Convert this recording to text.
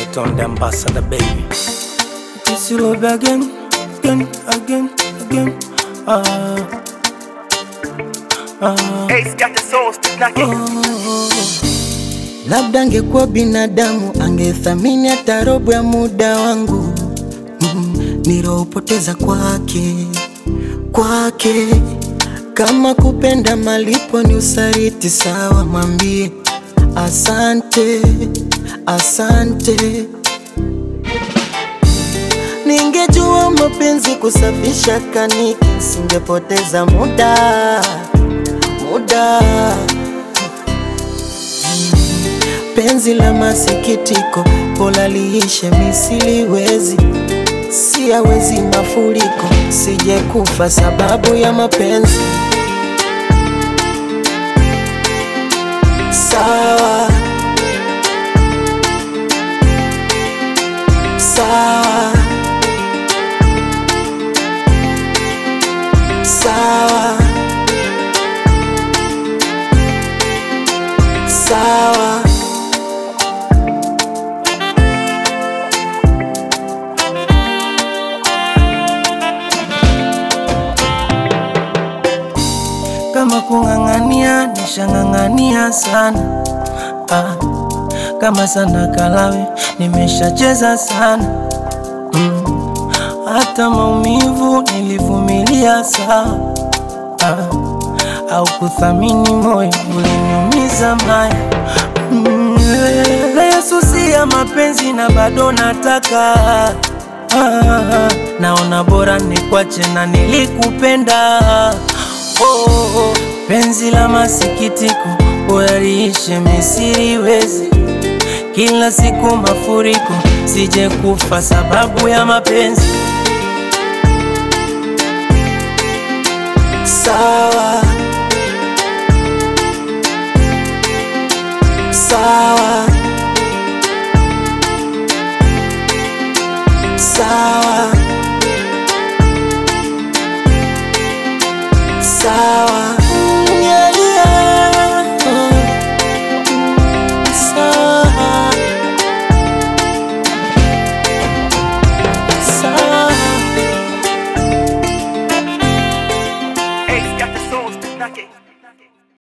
Stone the ambassador, baby. This you love again, again, again, again. Ah, ah, Ace got the soul, spit knock it. oh. Labda angekuwa binadamu angethamini hata robo ya muda wangu mm, niliopoteza kwake kwake. Kama kupenda malipo ni usaliti, sawa, mwambie asante, asante. Ningejua mapenzi kusafisha kaniki, singepoteza muda muda penzi la masikitiko, pola liishe, misiliwezi siyawezi mafuriko, sije kufa sababu ya mapenzi. Sawa sawa sawa sawa. Kama kung'ang'ania, nishang'ang'ania sana ah, kama sana kalawe, nimeshacheza sana mm, hata maumivu nilivumilia sawa ah, au kuthamini moyo uliniumiza maya mm, nayesusia mapenzi na bado nataka ah, naona bora nikwache na nilikupenda oh, oh, penzi la masikitiko uyaliishe misiriwezi kila siku mafuriko sije kufa sababu ya mapenzi sawa sawa